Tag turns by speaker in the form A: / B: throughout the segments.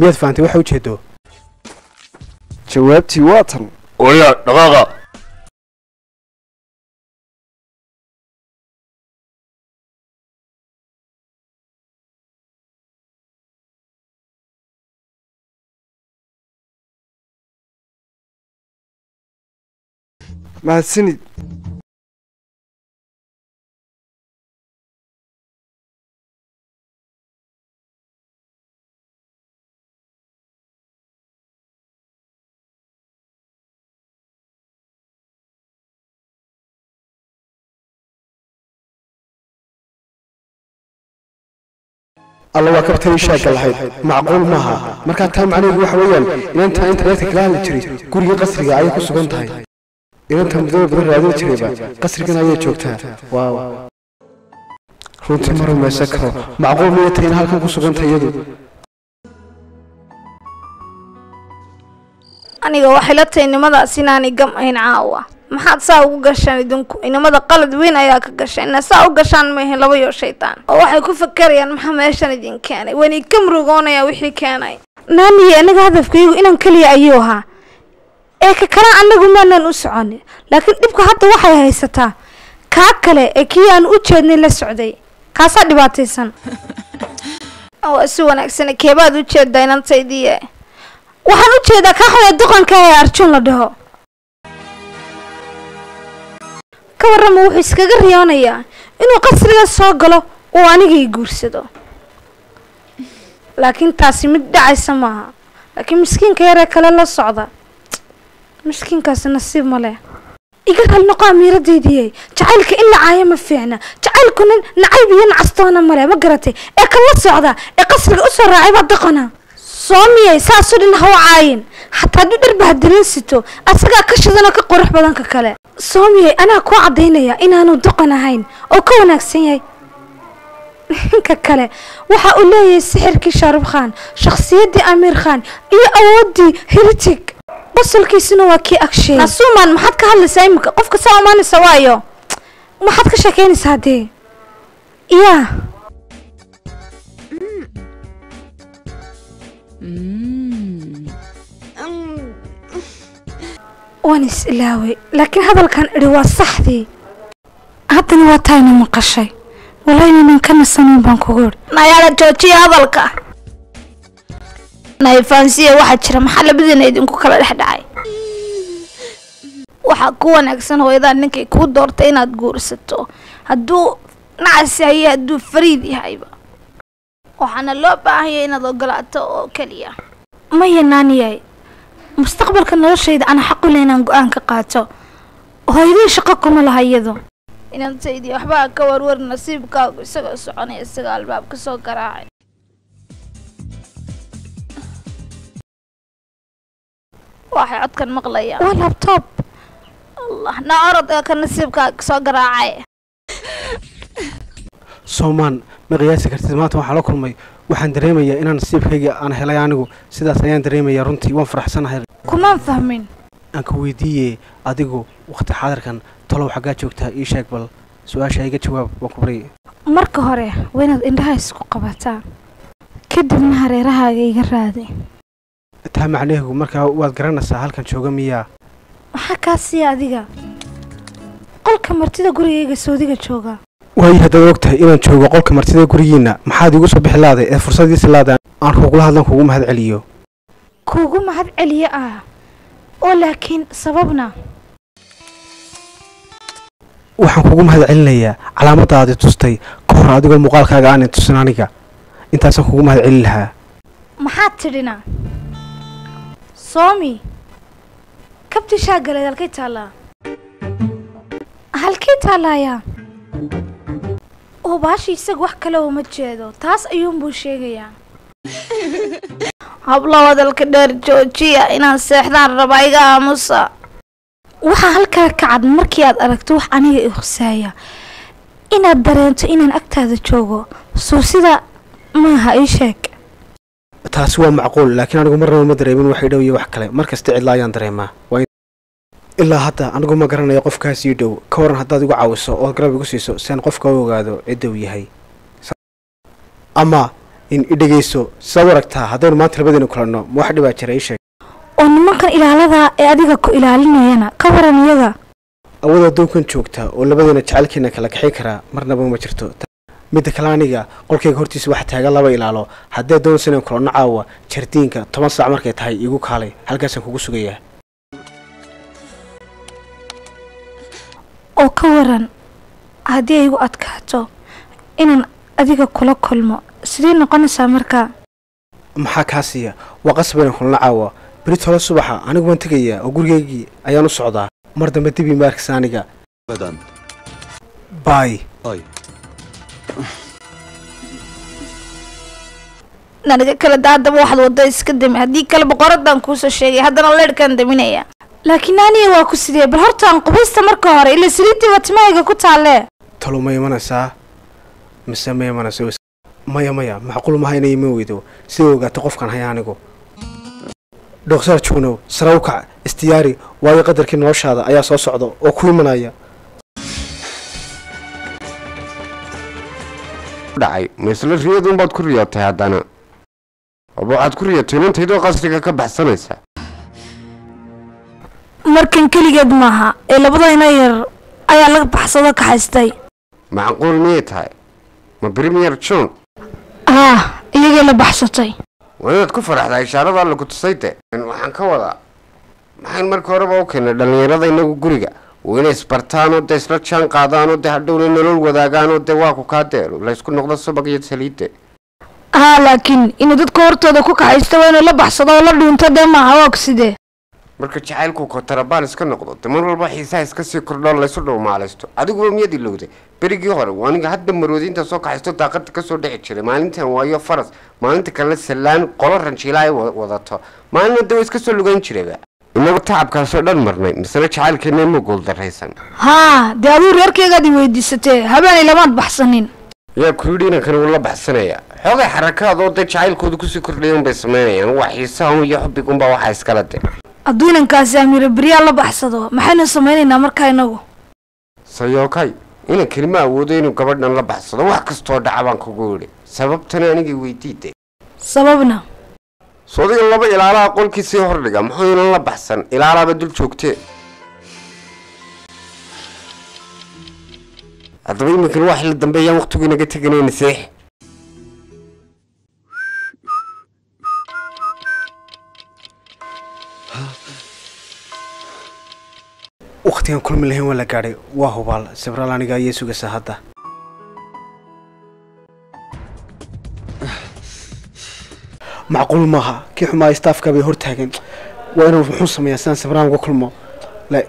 A: miyaad fahantay waxa ujeedo
B: jawaabtii waa tan
C: oya dhaqaaqa
B: mahadsanid
A: alla waa kabtanii shaagga lahayd macquul maaha markaa taa macnaheedu waxa weeyaan inantaa internetka kala hadli jiray guriga qasriga ayay ku sugan tahay inanta muddada badan raadin jirayba qasrigan ayay joogtaa waaw runtii ma rumaysan karo macquul miyay tahay in halkan ku suganta iyadu
D: aniga waxay la tahay nimadaas inaanay gam ahayn caawa maxaad saa ugu gashaan idinku inamada qalad weyn ayaa ka gashay ina saa u gashaan maahayn laba yoo shaydaan oo waxay ku fakarayaan maxaa meeshan idin keenay wani ka murugoonaya wixii keenay naaniye anaga hadafkaygu inan keliya ayuu ahaa ee ka kale anagu maanan u soconi laakiin dhibka hadda waxay haysataa kaa kale ee kii aan u jeednay la socday kaasaa dhibaataysan waa si wanaagsan keebaad u jeedaa inantaydiiye waxaan u jeedaa kaa xun ee duqanka ee arjun la dhaho ka warrama wuxuu iskaga riyoonayaa inuu qasriga soo galo uu anigay guursado laakiin taasi mid dhacaysa maaha laakiin miskiinka yaree kale la socda miskiinkaasi nasiib ma leh iga hal noqo amiiradaydiiyey jacaylka in la caayo ma fiicna jacaylkuna nacayb iyo nacastoona male ma garatay ee kan la socda ee qasriga u soo raacay baa doqona soo miyay saasoo dhan ha u caayin xataa hadduu dhar bahadirin sito asagaa ka shidanoo ka qurux badan ka kale soo miyay anaa kuu caddaynaya inaanu doqon ahayn oo ka wanaagsan yahay ninka kale waxa uu leeyahay sixirkii shaarub khan shakhsiyaddii amiir khan iyo awooddii heritig qosolkiisuna waa kii agshay nasuuman maxaad ka hadlaysaa iminka qofka saa amaanaysa waayo maxaad ka sheekeynaysaa dee yaa waan is ilaaway laakiin hadalkan idhi waa saxdii haddana waa taayna maqashay walaynanan ka nasanayn baan kugu idhi nayaala joojiya hadalka nayfaansiya waxaa jira maxaa labadiina idinku kala dhex dhacay waxaa ku wanaagsan hooyadaa ninkay kuu doortay inaad guursato hadduu nacas yahay hadduu fariid yahayba waxaana loo baahanya inaad ogolaato oo keliya maya naaniyay mustaqbalka noloshayda ana xaq u leh inaan go-aan ka qaato hooyadii shaqo kuma laha iyadu inantaydii waxbaa ka warwar nasiibkaagu isagoo soconaya isaga albaab ka soo garaacay waxay codkan maqlayaan waa labtoob allah na orod ee ka nasiibkaaga soo garaacay
A: soomaan ma qiyaasi kartid maanta waxaan la kulmay waxaan dareemayaa inaan nasiibkayga aan helay anigu sidaas ayaan dareemayaa runtii waan faraxsanahay
D: kumaan fahmin
A: aan ka weydiiyey adigu wakhti xaadirkan talow xaggaa joogtaa ii sheeg bal su-aasha iga jawaab waan ku baryay
D: marka hore waa inaad indhaha isku qabataa kadibna hareerahaaga iga raadi
A: taa macnaheegu markaa waad garanaysaa halkan jooga miyaa
D: maxaa kaa siiya adiga qolka martida gurigayga soodiga jooga
A: waayo haddaad og tahay inaan joogo qolka martida gurigiinna maxaad iigu soo bixi laaday ee fursadiisi laada aan kugula hadlan kugu mahad celiyo
D: kuugu mahad celiye ah oo laakiin sababna
A: waxaan kugu mahad celinayaa calaamadaadi tustay ka hor adigoo muuqaalkaaga aanay tusin aniga intaasaan kugu mahad celin lahaa
D: maxaad tidhina soomi kabti shaagaleed halkay taallaa halkay taallaayaa oo baashi isaga wax kale uma jeedo taas ayuunbuu sheegayaa hablo hadalka dheer joojiya inaan seexdaan rabaa iga aamusa waxaa halkaa ka cad markii aad aragto wax aniga i husaaya inaad dareento inaan agtaada joogo suu sida maaha ii sheeg
A: taasi waa macquul laakiin anigu marnaba ma dareemin wax idhow iyo wax kale mar kasta cidla ayaan dareemaa waa in- ilaa hadda anigu ma garanayo qofkaas ii dhow ka waran haddaad igu caawiso ood garab igu siiso si aan qofka u ogaado cidda uu yahay Sa- ama in i dhegayso sidaad u aragtaa haddaynu maanta labadeena kulanno ma wax dhibaa jira ii sheeg
D: oo nimankan ilaaladaa ee adiga ku ilaalinayana ka waran iyaga
A: awood addoonkan joogta oo labadeena jacaylkeena kala kaxin karaa marnaba ma jirto midda kale aniga qolkayga hortiisa waxa taagan laba ilaalo haddii doonaysa inaan kulanno caawa jardiinka toban saac markay tahay iigu kaalay halkaasaan kugu sugayaa
D: oo ka waran haddii ay igu adkaato inaan adiga kula kulmo sidee noqonaysaa markaa
A: maxaa kaa siiya waa qasab inaan kulanno caawa berit hole subaxa anigu waan tegayaa oo gurigaygii ayaan u socdaa mar dambe dib iima arkisa aniga
B: abadan
A: baay
B: ay
D: naniga kale daadaba waxaad wadda iska dami haddii kale boqoradan kuusoo sheegay haddana leedhkaan daminaya laakiin aniga waa ku sidee bal horta aan qubaysta marka hore ila saliidiiba timahayga ku taalle
A: talo ma imanaysaa mise ma imanayso maya maya macquul maha inay ima weydo sida ogaato qofkan haya anigu dhoksaar juunow sare u kac istiyaari waayo qadarkii noloshaada ayaa soo socda oo ku imanaya
C: dhacay ma isla riyadunbaad ku riyootay haddana aba waxaad ku riyotay inantaydoo qasriga ka baxsanaysa
D: markan keligeed maaha ee labadayna yar ayaa laga baxsado ka haystay
C: macquul miyay tahay ma premier john
D: ah iyagii la baxsatay
C: waa inaad ku faraxdaa ishaarada alla ku tusay de waxaan ka wadaa maxayn marka horeba u keennay dhallinyarada inagu guriga waa inay isbartaanoo dee isla jaan qaadaanoo dee hadhowna nolol wadaagaanoo dee waa ku kaa deelo laysku noqdo subag iyo saliidde
D: haa laakiin inuu dadka hortooda ku kaxaysto waa inuu la baxsado oo la dhuunto dee maaha waa sidee
C: marka jacaylku kotarabaan iska noqdo de mar walba xiisaha iska sii kordhoo laysu dhowmaalaysto adiguba miyaad ilowday berigii hore waa aniga hadda maroodiinta soo kaxaysto daaqada kasoo dhici jiray maalintan waayo faras maalinta kalena sallaan qolo ranjiila ay wa- wadato maalina de waa iska soo lugan jirayba inagu tacabkaasoo dhan marnay misena jacaylkeena ma guuldaraysan
D: haa dee aduu reerkaygaad i weydiisatee habeenay lamaad baxsanin
C: yaa ku yidhi inankani wuu la baxsanaya xoogay xarakaadoo dee jacaylkooda kusii kordhayan bay samaynayaan waa xiisahan iyo xubbigunbaa waxaa iskala de
D: hadduu inankaasi amiiro beryaa la baxsado maxaynu samaynaynaa markaa inagu
C: sayookay inankani ma awoodo inuu gabadhan la baxsado wax kastoo dhaca baan kugu yidhi sababtana anigii weydiide
D: sababna
C: soodiga laba ilaalaha qolkii sii hordhiga muxuu inan la baxsan ilaalaaba dul joogtee haddaba iminkan wax la dambeeyaan waqtigu inaga teganayna seex
A: wakhtigan kulmi lahayn waa la gaadhay waa hubaal sibraal aniga ayay sugaysaa hadda macquul maaha kii xumaa staafka bay hortaagan waa inuu muxuu sameeyaa sidaan sibraan uga kulmo la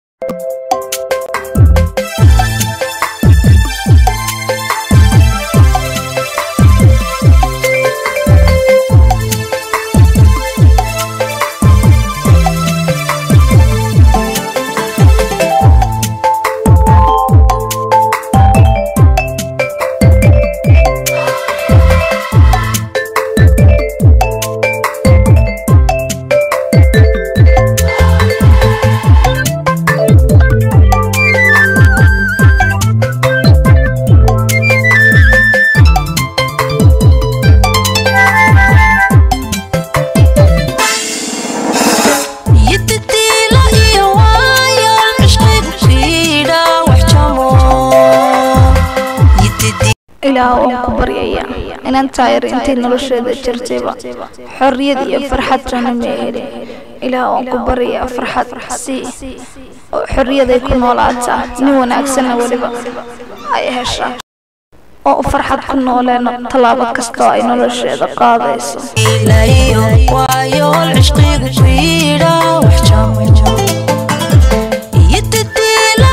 E: yiddidiila iyo waayo cishqigu siidha wax jamo Yiddidi-
D: ilaah waan ku baryaya inaan taayar intay nolosheeda jirtayba xorriyad iyo farxad rana ma helin ilaah waan ku baryayaa farxad sii oo xorriyaday ku noolaataa nin wanaagsanna weliba ay heshaa oo u farxad ku nooleeno tallaabo kasta oo ay nolosheeda qaadayso
E: ila iyo waayo cishqigu siidha wax jamo Yiddidi-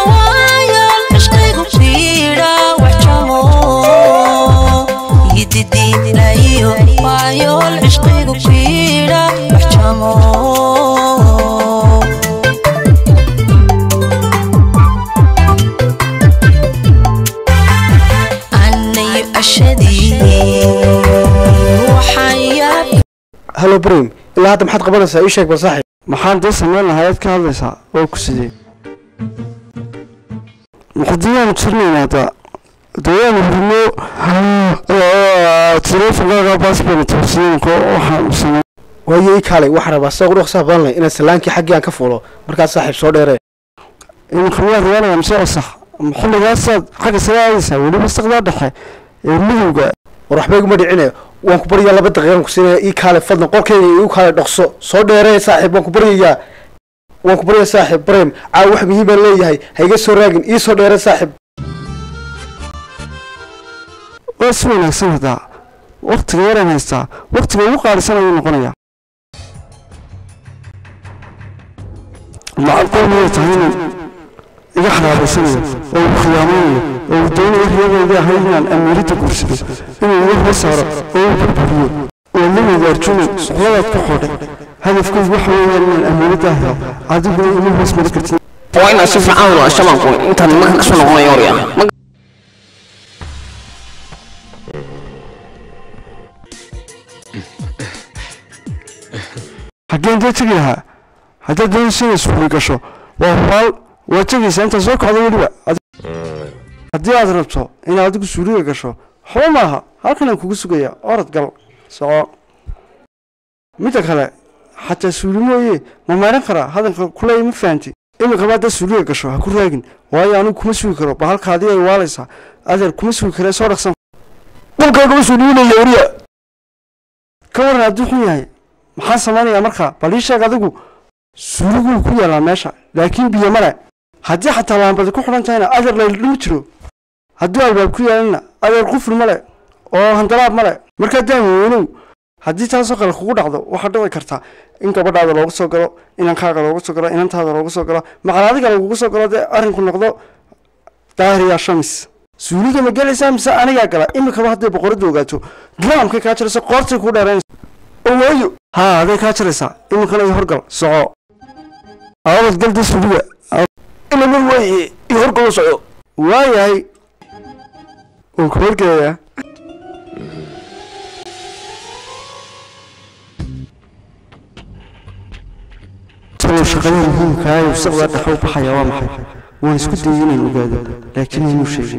A: halo brim ilaa hadda maxaad qabanaysaa ii sheeg bal saaxiib
F: maxaan dee samayn lahaa ayaad ka hadlaysaa oo ku sidee muqdiyaan jirnaynaa da
B: dawaan hurno teleefonkaaga baasbort tusiinko waxaan samey
A: waayo ii kaalay waxaan rabaa sida ugu dhaqsaha badan leh inaad salaankii xaggii aan ka fuulo markaas saaxiib soo dheeree
B: iminka waa riwaanaya mise wasax xilligaasaad xagga sare aadaysaa weliba saqdaa dhexe ee midowga
A: war waxba iguma dhicine waan ku baryayaa laba daqiiqan ku siinaya ii kaalay fadlan qolkayga igu kaalay dhaqso soo dheeree saaxiib waan ku baryayaa waan ku baryayaa saaxiib bareem caawa wax muhiim baan leeyahay ha iga soo raagin ii soo dheeree saaxiib
B: waa si wanaagsan hadaa waktiga yaraan haystaa waktiga ugu qaalisan ayuu noqonayaa macaqoon miyay tahay inuu iga xaraabaysanayo oo uu khiyaameynayo oo uu doonayo riyadayda ahayd inaan amiiradda guursado inuu iga hoo saaro oo uu burburiyo oo la wadaarjuno suqladaad ku xodhay hadafkaygu waxa weeyaan inaan amiiradda helo adiguna ima hoos mari kartid
F: waa inaan si fiican wada shabanku intaan nimanka kasoo noqonayo orya
B: xaggeen dee tegi lahaa haddaad doonayso inaad suuri gasho waa hubaal waa tegaysaa intaad soo kacdo weliba haddii aad rabto inaad adigu suuriga gasho waxba maaha halkanaan kugu sugaya orod gal soco midda kale xataa suuri mooye ma maaran karaa hadalka kuleey ma fahanti iminkaba haddaad suuriga gasho ha ku raagin waayo anigu kuma sugi karo ba halkaadii ay waalaysaa adeer kuma sugi karee soo dhaqsan dhulkaagama suuriinaya wariya ka waran hadduu xun yahay maxaan samaynayaa markaa bal ii sheeg adigu suuriguu ku yaalaa meesha laakiin biyo male haddii xataa laambadi ku xidhan tahayna adeer laydhima jiro hadduu albaab ku yaalana adeer qufri male oo handalaab male markaa daamweynow haddii taasoo kale kugu dhacdo waxaa dhici karta in gabadhaada loogu soo galo inankaaga loogu soo galo inantaada loogu soo galo macal adiga lagugu soo galo dee arrinku noqdo daahiriya shamis suuliga ma gelaysaa mise anigaa gala iminkaba hadday boqoradda ogaato giraamkay kaa jirayso qoortay kuu dheeraynaysa waayo haa aday kaa jiraysaa iminkana i horgal soco aabad galda suuliga
A: inamar waaye ii horgalo soco
B: waayahay waan ku horgelayaa talow shaqada muhiimkaa ee wasaqda dhexe u baxaya waa maxay waan isku dayay inaan ogaado laakiin inuu sheegin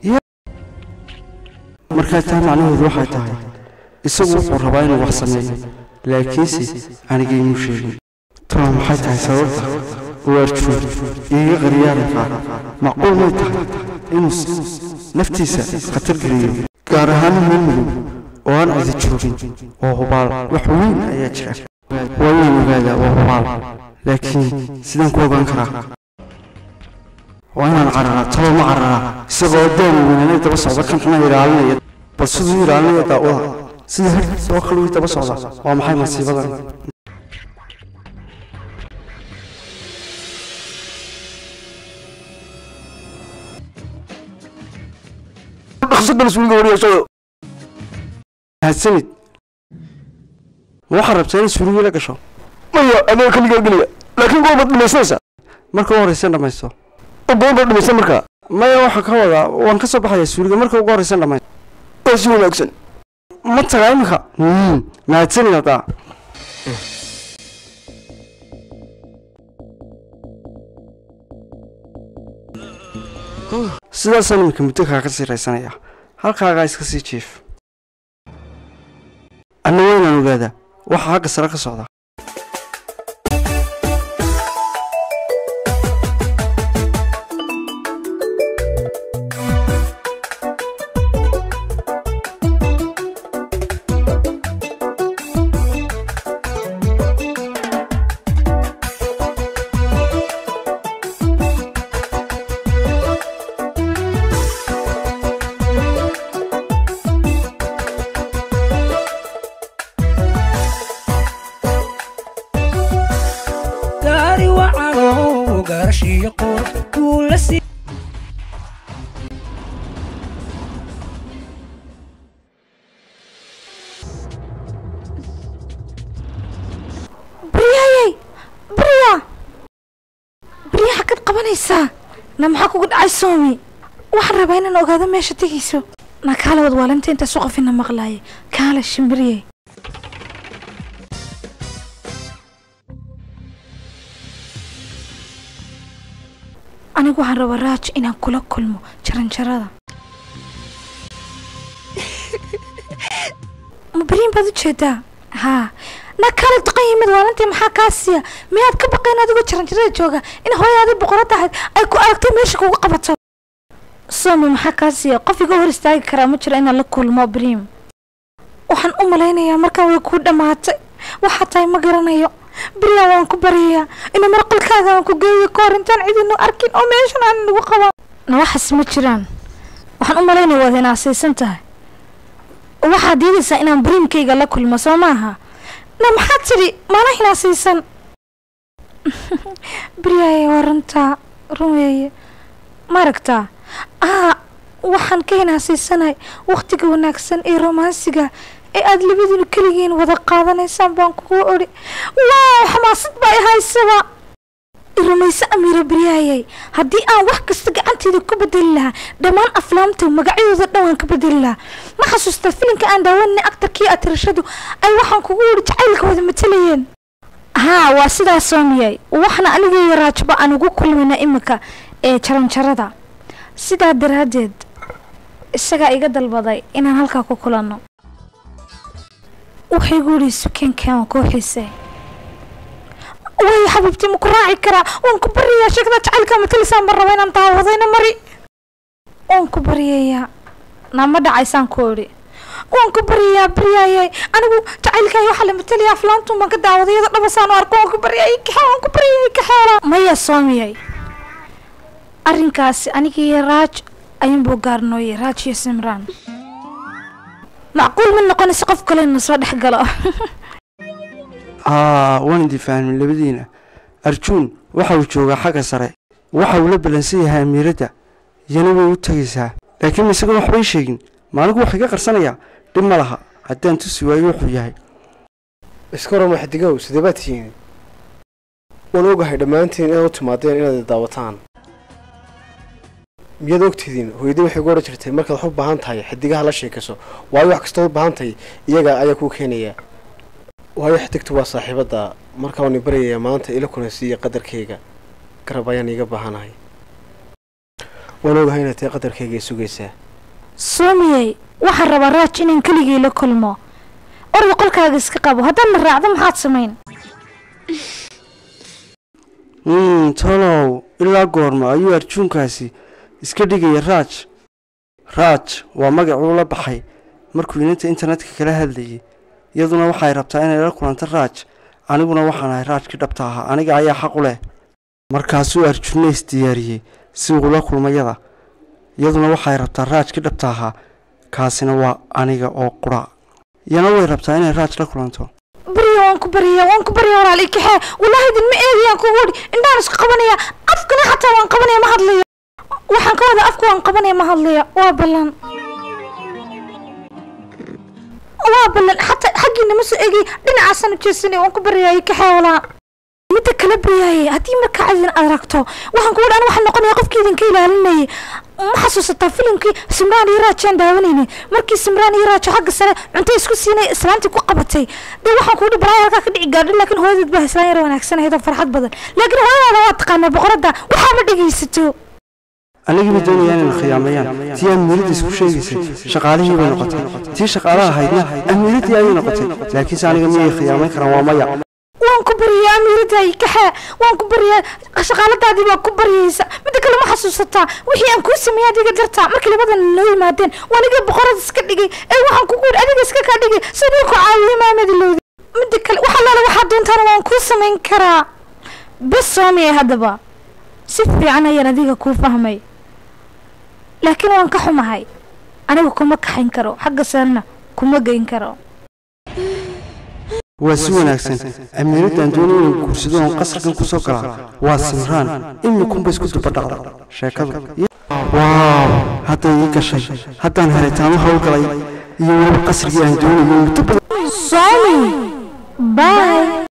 B: markaa taa macnaheedu waxay tahay isagu wuxuu rabaa inuu wax sameeyo laakiinse aniga inuu sheegin talow maxay tahay sababta waarjuud iiga qariyaarankaa macquul may tahay inuu naftiisa khatar geliyo gaar ahaan meel madow oo aan cidi joogin oo hubaal wax weyn ayaa jira waa inaan ogaadaa waa hubaal laakiin sidaan ku ogaan karaa waa inaan cararaa talow ma cararaa isagoo daama weynanay daba socda kan xuna ilaalinaya bal siduu ilaalinaya daawada sida harkiisa oo kale wii daba socda waa maxay masiibadan
A: dhaqso gal suuliga wariya soco
B: mahadsanid ma waxaad rabtaa inay suuligii la gasho
A: maya adiga kaligaa geliya laakiin goobad dhimaysanaysaa
B: marka ugu horraysan dhammaysto
A: oo goobad dhimaysan markaa
B: maya waxaa ka wadaa waan ka soo baxayaa suuliga marka ugu horraysan dhammaysto
A: waa si wanaagsan
B: ma tagaa iminka mahadsanid haddaa sidaasaan iminka muddo kaaga sii raysanaya halkaagaa iska sii jiif anna waa inaan ogaadaa waxa xagga sare ka socda
G: gaari wacano gaarashiyo qurux kuu la sii
D: baryayay barya barya xagad qabanaysaa na maxaa kugu dhacay soomi waxaan rabaa inaan ogaado meesha tegayso na kaale wad waalinta intaas u qofina maqlaaya kaale shimbiryay anigu waxaan rabaa raaj inaan kula kulmo jaranjarada beriin baad u jeedaa haa na kala duqan yimid waalantii maxaa kaa siiya miyaad ka baqayn adigoo jaranjarada jooga in hooyaadii boqorad ahayd ay ku aragtay meesha kugu qabato somi maxaa kaa siiya qof iga hor istaagi karaa ma jiro inaan la kulmo beriim waxaan u malaynayaa markaan way kuu dhammaatay waxaa tahay ma garanayo beriyaa waan ku baryayaa ina marqalkaaga aan ku geeyo ka hor intaan cidinu arkin oo meeshan aan nagu qabaan na waxaas ma jiraan waxaan u malaynaya waad hinaasaysan tahay waxaad diidaysaa inaan beriimkayga la kulmo soo maaha na maxaad tidhi maana hinaasaysan beryaaya waa runtaa run weeye ma aragtaa aa waxaan ka hinaasaysanay wakhtiga wanaagsan ee romaansiga ee aada labadiinu keligiin wada qaadanaysaan baan kugu odhi waaw xamaasad baa i haysaba rumayse amiira beryaayay haddii aan wax kasta gacanteeda ku bedeli lahaa dhammaan aflaamta magacyadooda dhan waan ka bedeli lahaa ma xasuustaa filimka aan daawanay aktarkii atirashadu ay waxaan kugu odhi jacaylka wada matalayeen haa waa sidaas soomiyay waxna anigayo raajba aan ugu kulmayna iminka ee jaranjarada sidaa daraaddeed isagaa iga dalbaday inaan halkaa ku kulanno waxay igu yidhi sukeenkan waan kuu xiisay waayo xabiibtii ma ku raaci karaa waan ku baryayaa sheekada jacaylka matalisaan baan raba inaan daawadayna mari waan ku baryayaa nama dhacaysaan ku idhi waan ku baryayaa baryaayay anigu jacaylkaayo waxaa la matalaya aflaantun baan ka daawaday iyada dhabasaan u arko waan ku baryayay kaxe waan ku baryayay kaxeela maya soomiyay arrinkaasi anigii raaj ayuunbuu gaarnooyay raaj iyo simraan macquul ma noqonaysa qof kale inuu soo dhex galo
B: haa waan idin fahmin labadiina arjuun waxa uu joogaa xagga sare waxa uu la ballansan yahay amiiradda iyana way u tegaysaa laakiin isagoon waxbay sheegin maaligu wax iga qarsanayaa dhib ma laha haddaan tusi waayo wuxuu yahay
A: iska warama xidigow sidee baad tihiin waan ogahay dhammaantiin inaad u timaadeen inaad daawataan miyaad ogtidiin hooyadii waxay ugu odhan jirtay markaad wax u baahan tahay xidigaha la sheekayso waayo wax kastood u baahan tahay iyaga ayaa kuu keenaya waayo xidigtu waa saaxiibadda marka waan i baryayaa maanta ila kulansiiya qadarkayga garab ayaan iiga baahanahay waan ogahay inaad tahay qadarkayga i sugaysaa
D: soomiyey waxaan rabaa raaj inaan keligii la kulmo orda qolkaaga iska qabo haddaan na raacdo maxaad samayn
B: mm tolow ilaa goorma ayuu arjuunkaasi iska dhigaya raaj raaj waa magacuu la baxay markuu inanta internetka kala hadlayay iyaduna waxay rabtaa inay la kulanto raaj aniguna waxaan ahay raajkii dhabta ahaa aniga ayaa xaq u leh markaasuu arjunna isdiyaariyey si uu la kulmayada iyaduna waxay rabtaa raajkii dhabta ahaa kaasina waa aniga oo qura iyana way rabtaa inay raaj la kulanto
D: barya waan ku baryayaa waan ku baryaa walaal ikaxee wallaahi idinma eegayaan kugu odhi indhaan isku qabanaya afkana xataa waan qabanaya ma hadlayo waxaan ka wada afka waan qabanaya ma hadlaya waa ballan waa ballan xataa xaggiina ma soo eegay dhinacaasaan u jeesanay waan ku baryayaa ikaxee walaa midda kala baryaayay haddii markaa cadin aad aragto waxaan kugu dhan waxaan noqonaya qofkii idinka ilaalinayay ma xasuusataa filimkii simraan iyo raaj aan daawanaynay markii simraan iyo raajo xagga sare cunto isku siinay islaantii ku qabatay dee waxaan kugu dhihi balaa halkaa ka dhici gaadhin laakiin hooyadeed baa islaan yar wanaagsanayd oo farxad badan laakiin hooyadaada waa taqaanaa boqoradda waxaaba dhegaysato
B: anigii bay doonayaan inay khiyaamayaan tii amiiradda isku sheegaysay shaqaalihii bay noqotay tii shaqaalaha ahaydna amiiraddii ayay noqotay laakiinse aniga miyay khiyaamayn karaan waa maya
D: waan ku baryaa amiiradaay kaxee waan ku baryaa shaqaaladaadii baa ku baryaysa midda kale ma xasuusataa wixii aan kuu sameeyay adiga dartaa markii labadan noo yimaadeen waa aniga boqorada iska dhigay ee waxaan kugu yidhi adiga iska kaa dhigay sidii ku caawiyey maamadilowdi midda kale waxa laala waxaa doontaana waan kuu samayn karaa bes soomiyay haddaba si fiican ayaan adiga kuu fahmay laakiin waan ka xumahay aniga kuma kaxayn karo xagga sarena kuma geyn karo
B: waa si wanaagsan amiiraddan doonay inuu guursado oon qasrigan ku soo galaa waa simraan imikunba isku dubadhacda sheekadu waaw hadday ii gashay haddaan helitaamo howlgalay iyo weliba qasrigii aan doonayay muddo badan
D: Sorry. Bye.